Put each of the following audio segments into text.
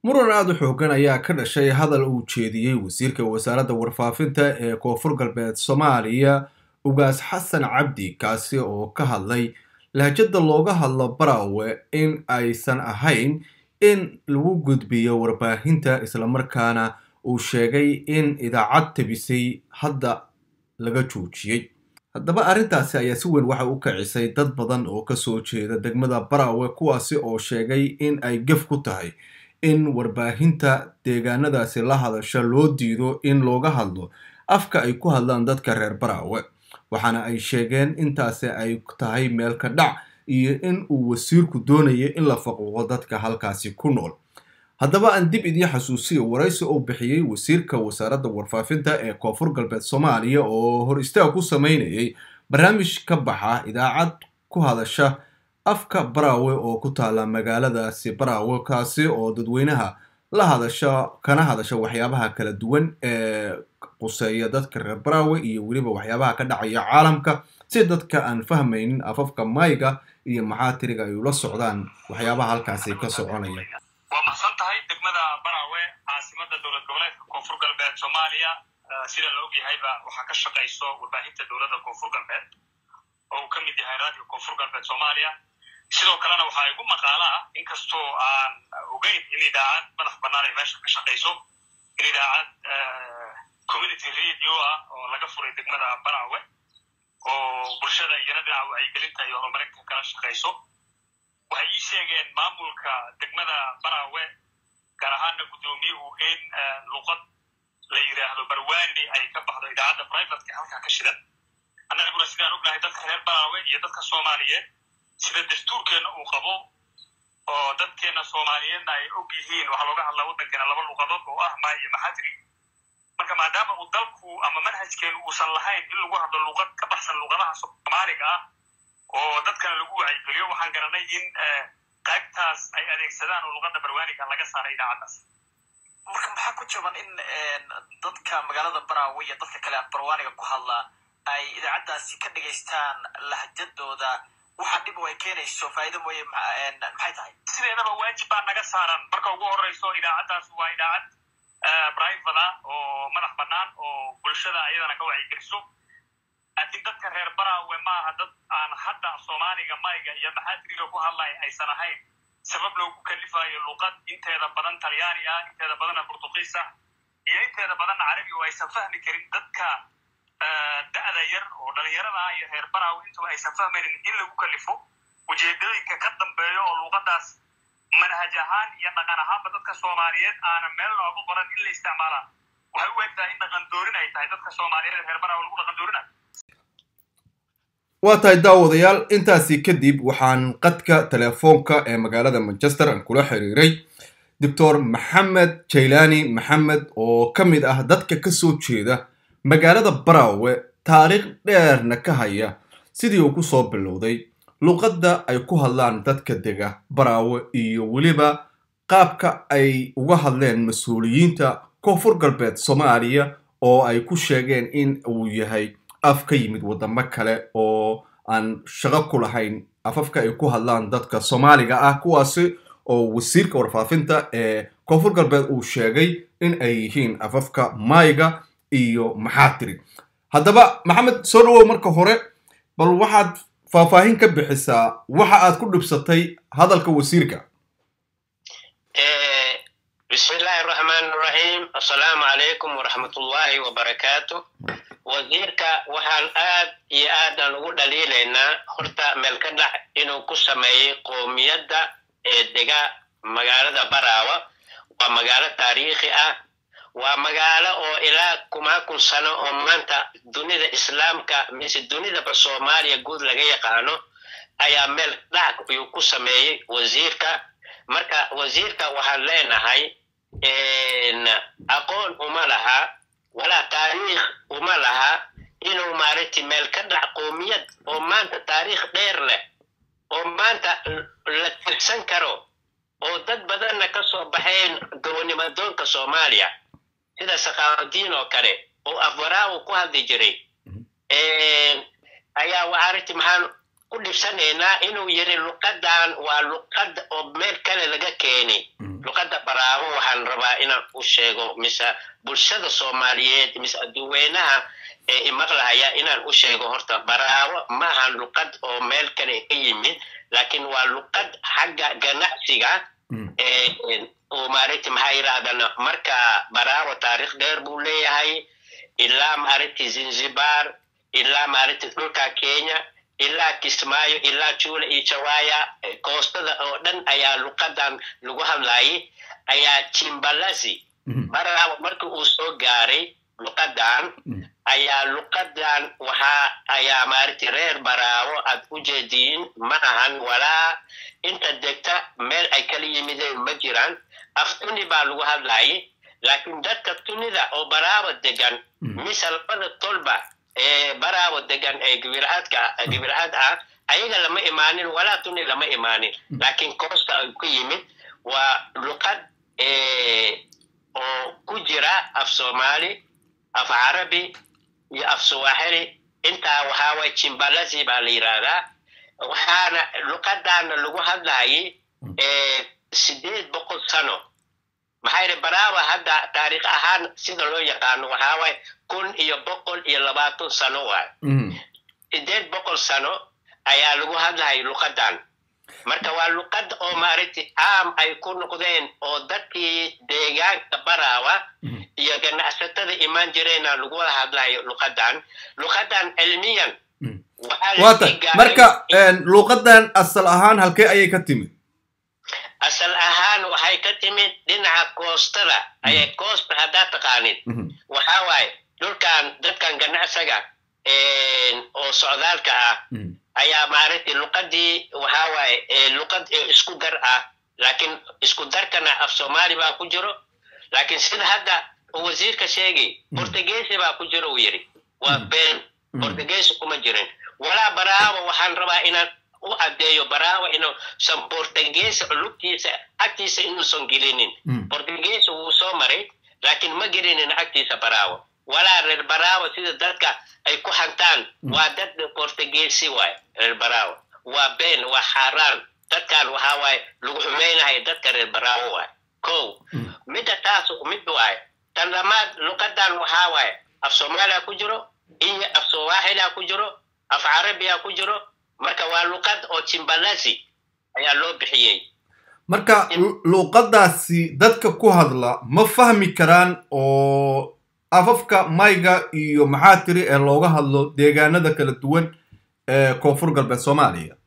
muran aada u xoogan ayaa ka dhashay hadal uu jeediyey wasiirka wasaaradda warfaafinta ee koonfur galbeed soomaaliya ugaas xasan cabdi kaasi oo ka hadlay lahjada looga hadlo baraawe in aysan ahayn in lagu gudbiyo warbaahinta islamarkaana uu sheegay in idaacad tabisay hadda laga joojiyey haddaba arrintaasi ayaa si weyn waxa u kicisay dad badan oo kasoo jeeda degmada baraawe kuwaasi oo sheegay in ay gef ku tahay in warbaahinta deegaanadaasi la hadasha loo diido in looga hadlo afka ay ku hadlaan dadka reer baraawe waxaana ay sheegeen intaasi ay tahay meelka dhac iyo in uu wasiirku doonayo in la faquuqo dadka halkaasi ku nool haddaba aan dib idiin xasuusiya waraysi uu bixiyey wasiirka wasaaradda warfaafinta ee koonfur galbeed soomaaliya oo hor istaag ku sameynayay barnaamij ka baxa idaacad ku hadasha afka baraawe oo ku taala magaaladaasi baraawe kaasi oo dadweynaha la hadasha kana hadasha waxyaabaha kala duwan ee quseeya dadka reer baraawe iyo weliba waxyaabaha ka dhacaya caalamka si dadka aan fahmaynin afafka mayga iyo maxaatiriga ay ula socdaan waxyaabaha halkaasi ka soconaya waa mahadsan tahay degmada baraawe caasimada dowlad goboleedka koonfur galbeed soomaaliya sida la ogyahayba waxaa ka shaqayso warbaahinta dowladda koonfur galbeed oo uu ka mid yahay radio koonfur galbeed soomaaliya sidoo kalena waxaa igu maqaala ah inkastoo aan ogeyn in idaacad madax bannaan ay meesha ka shaqayso in idaacad community radio ah oo laga furay degmada baraawe oo bulshada iyana dhinaca wacyigelinta iyo horumarinta kala shaqayso waxay ii sheegeen maamulka degmada baraawe gaar ahaana guddoomiyuhu in luqad la yidhaahdo barwani ay ka baxdo idaacadda privateka halkaa ka shidan annaguna sidaan ognahay dadka reer baraawe iyo dadka soomaaliyeed sida dastuurkeenna uu qabo oo dadkeenna soomaaliyeedna ay og yihiin waxaa looga hadlaa waddankeena laba luqadood oo ah maa iyo maxadri marka maadaama uu dalku ama manhajkeenu uusan lahayn in lagu hadlo luqad ka baxsan luqadaha soomaaliga ah oo dadkana lagu wacyigeliyo waxaan garanay in qaybtaas ay adeegsadaan oo luqadda barwaaniga laga saaray idaacaddaas marka maxaa ku jaban in dadka magaalada baraawe iyo dadka kale barwaaniga ku hadla ay idaacaddaasi ka dhegaystaan lahjadooda waxa dhib oo ay keenayso faa'iido mooye maxay tahay sideedaba waajib baa naga saaran marka ugu horreyso idaacaddaas waa idaacad private ah oo madax bannaan oo bulshada ayadana ka wacyigeliso laakiin dadka reer baraawe maaha dad aan hadda soomaaliga mayga iyo maxaadiriga ku hadlay aysan ahayn sabab loogu kalifayo luqad inteeda badan talyaani ah inteeda badanna burtuqiis ah iyo inteeda badanna carabi oo aysan fahmi karin dadka da'da yar oo dhalinyarada ah iyo reer baraawe intuba aysan fahmaynin in lagu kalifo ujeedooyinka ka dambeeyo oo luqaddaas manhaj ahaan iyo dhaqan ahaanba dadka soomaaliyeed aanan meel looga qoran in la isticmaalaa waxay u egtahay in dhaqan doorin ay tahay dadka soomaaliyeed ee reer baraawe lagu dhaqan doorinayo waa tahay daawadayaal intaasi kadib waxaan qadka telefoonka ee magaalada manchester aan kula xiriiray doctor maxamed jaylani maxamed oo ka mid ah dadka kasoo jeeda magaalada baraawe taariikh dheerna ka haya sidii uu kusoo bilowday luqadda ay ku hadlaan dadka dega baraawe iyo weliba qaabka ay uga hadleen mas-uuliyiinta koonfur galbeed soomaaliya oo ay ku sheegeen in uu yahay af ka yimid waddamo kale oo aan shaqo ku lahayn afafka ay ku hadlaan dadka soomaaliga ah kuwaasi oo wasiirka warfaafinta ee koonfur galbeed uu sheegay in ay yihiin afafka mayga iyo maxaatiri haddaba maxamed soo dhawow marka hore bal waxaad faahfaahin ka bixisaa waxa aad ku dhibsatay hadalka wasiirka bismi illaahi araxmaan iraxiim assalaamu calaykum waraxmatullaahi wabarakaatu wasiirka waxaan aad iyo aadaan ugu dhaliilaynaa horta meel ka dhac inuu ku sameeyey qoomiyadda ee dega magaalada baraawa waa magaalo taariikhi ah waa magaalo oo ilaa kumaa kun sano oo maanta dunida islaamka mise dunidaba soomaaliya guud laga yaqaano ayaa meel dhac ayuu ku sameeyey wasiirka marka wasiirka waxaan leenahay aqoon uma laha walaa taariikh uma laha inuu maaragtay meel ka dhac qoomiyad oo maanta taariikh dheer leh oo maanta la tirsan karo oo dad badanna ka soo baxeen gobonimadoonka soomaaliya sida sakhaawadiin oo kale oo afwaraagu ku hadli jiray ayaa waxaaragti maxaan ku ku dhibsanaynaa inuu yiri luqadan waa luqad oo meel kale laga keenay luqadda baraawo waxaan rabaa inaan u sheego mise bulshada soomaaliyeed mise adduweynaha ee imaqlahaya inaan u sheego horta baraawo maaha luqad oo meel kale ka yimid laakiin waa luqad xagga ganacsiga oo maaragti maxaa yidhahdaan marka baraawo taarikh dheer buu leeyahay ilaa maaragti zanzibar ilaa maaragti dhulka kenya ilaa kismaayo ilaa jula iyo jawaya koostada oo dhan ayaa luqadan lagu hadlayay ayaa jimbalazi baraawo markii uu soo gaaray luqadan ayaa luqadan waxaa ayaa maaragti reer baraawo aad u jeediin ma ahan walaa inta degta meel ay kala yimideen ma jiraan af tuni baa lagu hadlayay laakiin dadka tunida oo baraawo degan mise labada tolba ee baraawo degan ee gibiraadka gibiraad ah ayaga lama imaanin walaa tuni lama imaanin laakiin koosta ay ku yimid waa luqad oo ku jira af soomaali af carabi iyo af suwaxili intaa waxaa waye jimbalazi baa la yidhaahdaa waxaana luqadaana lagu hadlayay sideed boqol sano maxaa yidhi baraawa hadda taariikh ahaan sida loo yaqaano waxaa waye kun iyo boqol iyo labaatan sano waay sideed boqol sano ayaa lagu hadlayay luqadan marka waa luqad oo maaragti caam ay ku noqdeen oo dadkii deegaanka baraawa iyo ganacsatada imaan jireena lagu wada hadlayo luqadan luqadan cilmiyan waata marka luqadan asal ahaan halkee ayay ka timid asal ahaan waxay ka timid dhinaca koostada ayay koosta haddaad taqaanid waxaa waaye dhulkan dadkan ganacsaga oo socdaalka ah ayaa maaragtay luqadii waxaa waaye luqad isku dar ah laakiin isku darkana af soomaali baa ku jiro laakiin sida hadda wasiirka sheegay portugeesi baa ku jiro uu yidhi waa been portugeesi kuma jirin walaa baraawa waxaan rabaa inaan u addeeyo baraawa inuusan portugeesi lugtiisa agtiisa inuusan gelinin portugeesi wuu soo maray laakiin ma gelinin agtiisa baraawa walaa reer baraawa sida dadka ay ku hantaan waa dad portugeesi waay reer baraawa waa been waa xaaraan dadkan waxaa waaye lagu xumaynahay dadka reer baraawo waay ko midda taas mid waaye tan lamaad luqadan waxaa waaye af soomaaliya ku jiro iyo af sawaaxila ku jiro af carabiya ku jiro marka waa luqad oo jimbalazi ayaa loo bixiyey marka luuqadaasi dadka ku hadla ma fahmi karaan oo afafka mayga iyo maxaa tiri ee looga hadlo deegaanada kala duwan ee koonfur galbeed soomaaliya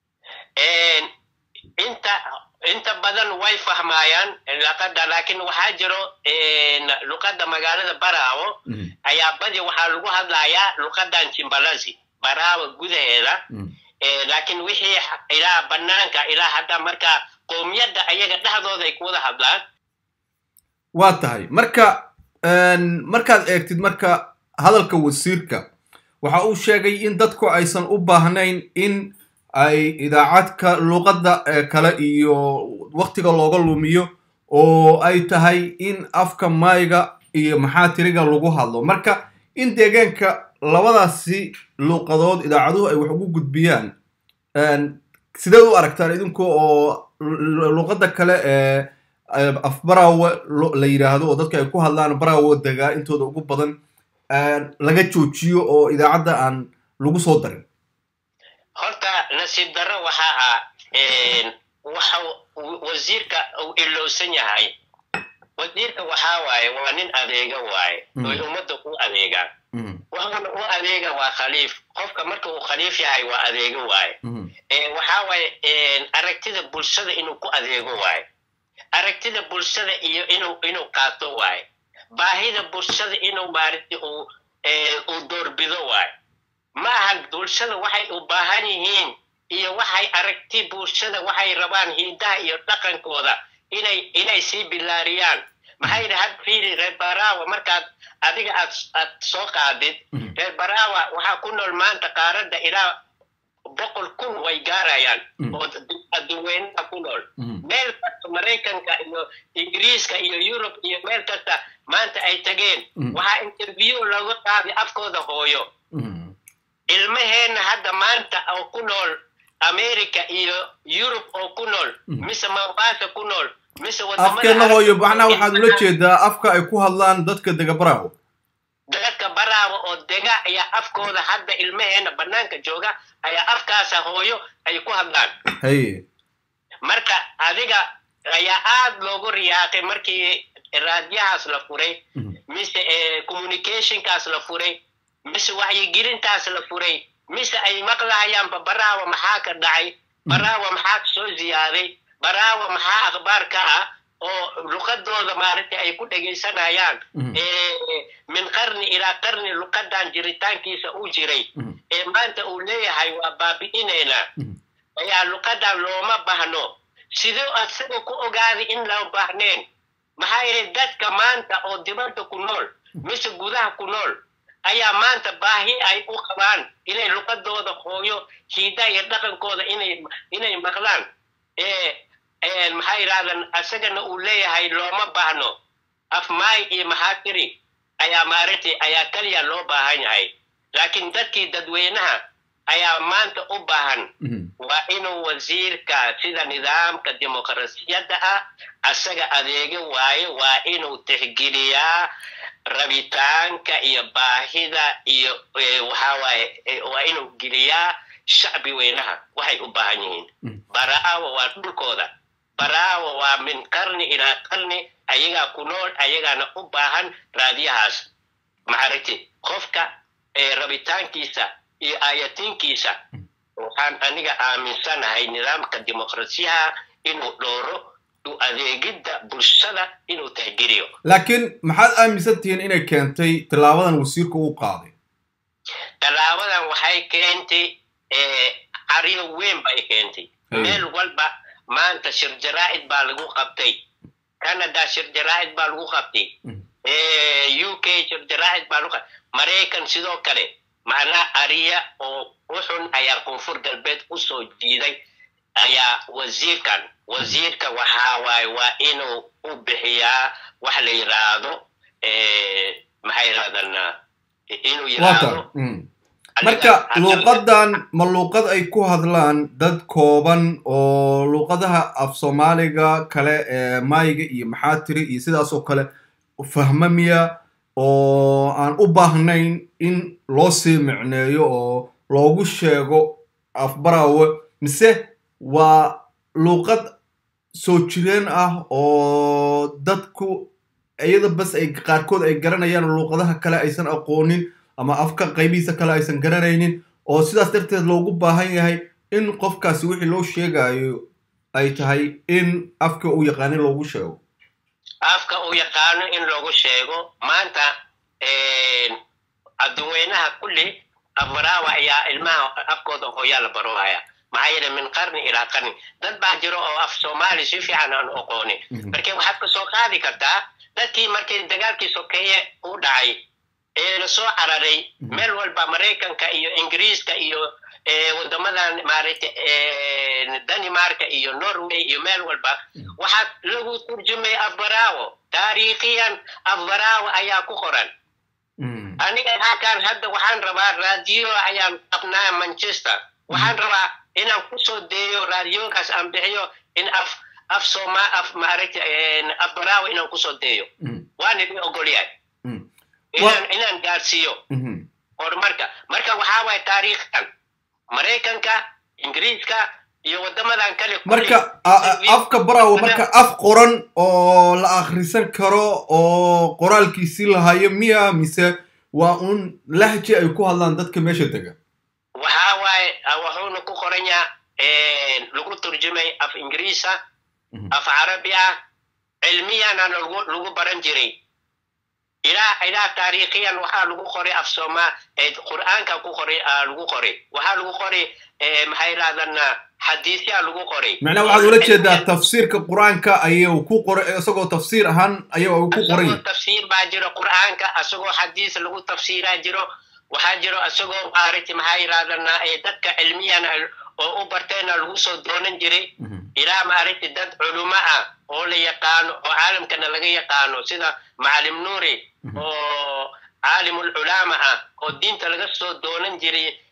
inta inta badan way fahmayaan luqada laakiin waxaa jiro luqada magaalada baraawo ayaa badi waxaa lagu hadlayaa luqadan jimbalazi baraawo gudaheeda laakiin wixii ilaa banaanka ilaa hadda markaa qoomiyadda ayaga dhexdooda ay ku wada hadlaan waa tahay marka markaad eegtid marka hadalka wasiirka waxa uu sheegay in dadku aysan u baahnayn in ay idaacadka luuqadda kale iyo waktiga looga lumiyo oo ay tahay in afka mayga iyo maxaa tiriga lagu hadlo marka in deegaanka labadaasi luuqadood idaacaduhu ay wax ugu gudbiyaan sideed u aragtaan idinku oo luuqadda kale ee af baraawe la yidhaahdo oo dadka ay ku hadlaan baraawo degaa intooda ugu badan laga joojiyo oo idaacadda aan lagu soo darin horta nasiib darro waxaa ah waxa wasiirka uu ilowsan yahay wasiirka waxaa waaye waa nin adeega waaye oy ummadda u adeegaan wuxuuna u adeega waa khaliif qofka marka uu khaliif yahay waa adeego waaye waxaa waaye aragtida bulshada inuu ku adeego waaye aragtida bulshada iyo inuu inuu qaato waaye baahida bulshada inuu maaragti uu uu doorbido waaye ma aha bulshada waxay u baahan yihiin iyo waxay aragti bulshada waxay rabaan hiidaha iyo dhaqankooda inay inay sii bilaariyaan maxaa yidhi had fiiri reer baraawa markaad adiga aad aad soo qaadid reer baraawa waxaa ku nool maanta qaaradda ilaa boqol kun way gaarayaan oo adduweynaha ku nool meel kasta maraykanka iyo ingiriiska iyo yurub iyo meel kasta maanta ay tageen waxaa interview looga qaaday afkooda hooyo ilmaheenna hadda maanta oo ku nool america iyo yurub oo ku nool Mhm. mise mombasa ku nool mise afkeena hooyo macnaha waxaad ula jeedaa afka ay ku hadlaan dadka dega baraawo dadka baraaba oo dega ayaa afkooda hadda ilmaheena banaanka jooga ayaa afkaasa hooyo ay ku hadlaan haye marka adiga ayaa aad loogu riyaaqay markii raadyahaas la furay Mhm. mise eh, communicationkaas la furay mise wacyigelintaas la furay mise ay maqlahayaanba baraawa maxaa ka dhacay baraawa maxaa ka soo ziyaaday baraawa maxaa akhbaar ka ah oo luqadooda maaragtay ay ku dhegaysanayaan Mhm. Eh, min qarni ilaa qarni luqadan jiritaankiisa uu jiray Mhm. ee maanta uu leeyahay waa baabi'inaynaa Mhm. ayaa luqadan looma bahno siduu asaga ku ogaaday in loo baahneen maxaa yeelay dadka maanta oo dibadda ku nool mise gudaha ku nool ayaa maanta baahi ay u qabaan inay luqadooda hooyo hiidaha iyo dhaqankooda inay inay maqlaan ee maxaa yidhahdan asagana uu leeyahay looma baahno afmaay iyo maxaa tiri ayaa maaragtay ayaa kaliya loo baahan yahay laakiin dadkii dadweynaha ayaa maanta u baahan Mhm. waa inuu wasiirka sida nidaamka dimuqrasiyadda ah asaga adeega waayo waa inuu tixgeliyaa rabitaanka iyo baahida iyo eh, waxaa waaye eh, waa inuu geliyaa shacbi weynaha waxay u baahan yihiin Mm. baraawo waa dhulkooda baraawo waa min qarni ilaa qarni ayagaa ku nool ayagaana u baahan raadiyahaas maaragti qofka ee rabitaankiisa iyo aayatiinkiisa waxaan aniga aaminsanahay nidaamka dimuqrasiyaha inuu dhooro u adeegidda bulshada inuu tixgeliyo laakiin maxaad aaminsan tihiin inay keentay tillaabadan wasiirka uu qaaday tallaabadan waxay keentay eh, caryo weyn bay keentay Hmm. meel walba maanta shir jaraa'id baa lagu qabtay canada shir jaraa'id baa lagu qabtay Mhm. Eh, uk shir jaraa'id baa lagu qabtay maraykan sidoo kale macnaa ariya oo uxun ayaa koonfur galbeed usoo jiiday ayaa wasiirkan wasiirka waxaa waaye waa inuu u bixiyaa wax la yidhaahdo eh, maxay yidhahdaan inuu wata yidhaahdo Mm. aniga- marka aniga- luuqadan ma luuqad ay ku hadlaan dad kooban oo luuqadaha af soomaaliga kale ee maayiga iyo maxaatiri iyo sidaas oo kale fahma miya oo aan u baahnayn in loo sii micneeyo oo loogu sheego afbaraawe mise waa luuqad soo jireen ah oo dadku iyada bas ay qaarkood ay garanayaan oo luuqadaha kale aysan aqoonin ama afka qaybihiisa kale aysan garanaynin oo sidaas darteed loogu baahan yahay in qofkaasi wixii loo sheegayo ay tahay in afka uu yaqaanin loogu sheego afka uu yaqaano in loogu sheego maanta adduweynaha kulli afbaraawa ayaa ilmaha afkooda hooyaa la baroohaya maxaa yeele min qarni ilaa qarni dad baa jiro oo af soomaali si fiican aan aqoonin marka waxaad ka soo qaadi kartaa dadkii markii dagaalkii sokeeye u dhacay ee lasoo cararay meel walba maraykanka iyo ingiriiska iyo wadamadan maaragtay danimarka iyo norway iyo meel walba waxaa lagu turjumay afbaraawo taariikhiyan afbaraawo ayaa ku qoran aniga halkan hadda waxaan rabaa raadiyo ayaan qabnaa manchester waxaan rabaa inaan kusoo deeyo raadiyogaas aan bixiyo in af af soma af maaragtay afbaraawo inaan kusoo deeyo waan idin ogolyahay inaan inaan gaarsiiyo horumarka marka waxaa waaya taariikhkan maraykanka ingiriiska iyo wadamadan kale marka afka baraawo marka af qoran oo la akhrisan karo oo qoraalkiisii lahayo miya mise waa un lahji ay ku hadlaan dadka meesha dega waxaa waaye wuxuuna ku qoran yaha lagu turjumay af ingiriisa af carabi ah cilmiyana lagu lagu baran jiray ilaa ilaa taariikhiyan waxaa lagu qoray af sooma qur'aanka ku qoray lagu qoray waxaa lagu qoray maxay yidhahdaan xadiisyaa lagu qoray macnaha waxaad ula jeedaa tafsiirka qur'aanka ayuu ku qoray isagoo tafsiir ahaan ayaa ku qoray isagoo tafsiir baa jiro qur'aanka isagoo xadiis lagu tafsiiraa jiro waxaa jiro isagoo maaragtay maxaa yidhahdaan dadka cilmiyan oo u barteena lagu soo doonan jiray ilaa maaragtay dad culimo ah oo la yaqaano oo caalamkana laga yaqaano sida macalim nuuri oo caalimul culaama ah oo diinta laga soo doonan jiray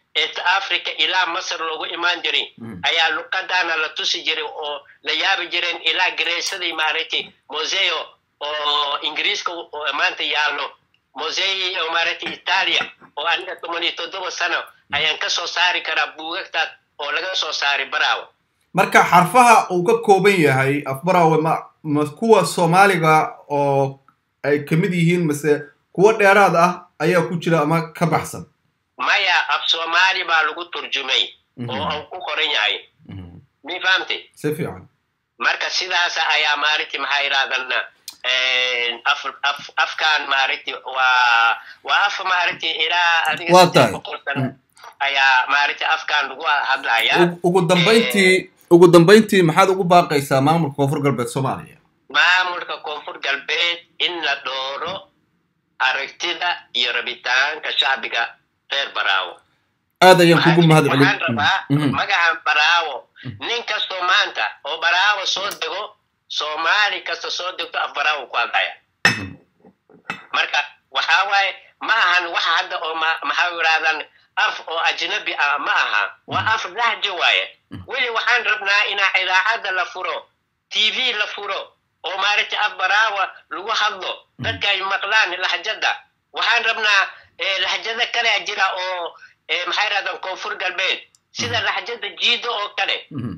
east africa ilaa masar loogu imaan jiray ayaa luqadana la tusi jiray oo la yaabi jireen ilaa greysadii maaragtay museo oo ingiriiska maanta yaallo musei oo maaragtay italia oo aniga toban iyo toddoba sano ayaan ka soo saari karaa buugagtaas oo laga soo saaray baraawo marka xarfaha uu ka kooban yahay afbaraawe ma ma kuwa soomaaliga oo ay ka mid yihiin mase kuwo dheeraad ah ayaa ku jira ama ka baxsan maya af soomaali baa lagu turjumay oo uu ku qoran yahay mi fahamtay si fiican marka sidaas ayaa maaragtay maxaa yidhahdana af af afkan maaragtay waa waa af maaragtay ilaa adiga Waa saddex tahay. boqol sano ayaa maaragtay afkan lagu hadlaya Ugu- ugu dambayntii ugu dambayntii maxaad ugu baaqaysaa maamulka koonfur galbeed soomaaliya maamulka koonfur galbeed in la dhooro aragtida iyo rabitaanka shacbiga reer baraawo aad ayaan kugu mahad waxaan celin rabaa Mhm. magacan baraawo nin kastoo maanta oo baraawo soo dego soomaali kasta soo degto af baraawo ku hadlaya marka waxaa waaye ma ahan waxa hadda oo ma- maxaa yidhahdan af oo ajnabi ah ma aha waa af lahjo waaye weli waxaan rabnaa inaa idaacadda la furo tv la furo oo maaragtay af baraawa lagu hadlo dadka ay maqlaan lahjada waxaan rabnaa eh, lahjada kale a jira oo eh, maxaa yidhahdan koonfur galbeed sida lahjada jiido oo kale Mhm.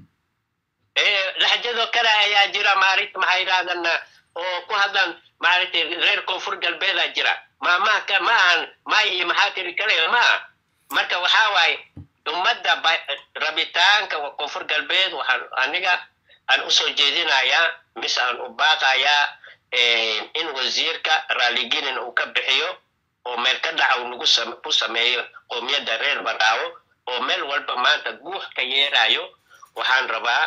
Eh, lahjado kale ayaa jira maaragta maxaa yidhahdan oo ku hadlan maaragtay reer koonfur galbeeda jira maamaha ka ma ahan may iyo maxaa tiri kale ma aha marka waxaa waaye ummadda ba- rabitaanka wa koonfur galbeed waxaan aniga aan usoo jeedinayaa mise aan u baaqayaa in wasiirka raaligelin uu ka bixiyo oo meel ka dhaca uu nagu sam- ku sameeyo qoomiyadda reer baraawo oo meel walba maanta guux ka yeerayo waxaan rabaa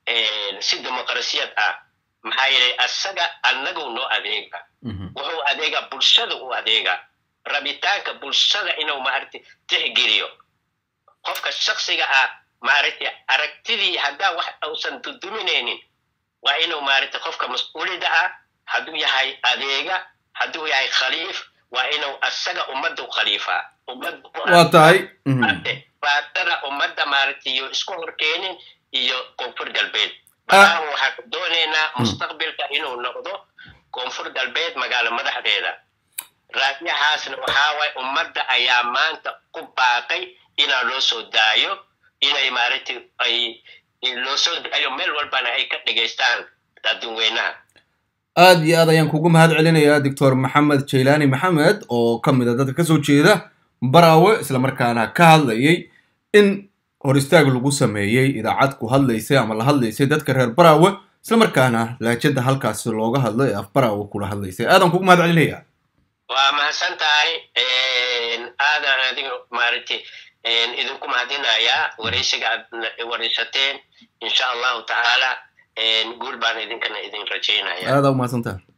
si dimuqrasiyad ah maxaa yeelay asaga annagu noo adeega Mhm. wuxuu adeega bulshada u adeega rabitaanka bulshada inuu maaragtay tixgeliyo qofka shaksiga ah maaragtay aragtidii haddaa wax uusan duduminaynin waa inuu maaragtay qofka mas-uulida ah hadduu yahay adeega hadduu yahay khaliif waa inuu asaga ummadda u khaliifaa ummadda u waa tahay Mhm. ade baatada ummadda maaragtay iyo isku horkeenin iyo koonfur galbeed Ah. baraha waxaan ku doonaynaa mustaqbilka inuu noqdo koonfur galbeed magaalo madaxdeeda raadiyahaasna waxaa waay ummadda ayaa maanta ku baaqay inaa loo soo daayo inay maaragtay ay loo soo daayo meel walbana ay ka dhegaystaan dadweynaha aad iyo aad ayaan kugu mahad celinayaa doctor maxamed jaylaani maxamed oo ka mid a dadka kasoo jeeda baraawe islamarkaana ka hadlayay in hor istaag lagu sameeyey idaacad ku hadlaysay ama la hadlaysay dadka reer baraawe islamarkaana laajada halkaasi looga hadlo ee af baraawe kula hadlaysay aadan kugu mahad celinaya waa mahadsan tahay aadan adiga maaragtay idinku mahadinayaa wareysiga aad wareysateen insha allahu tacaala guul baan idinkana idin rajaynaya aadaa umahadsantaha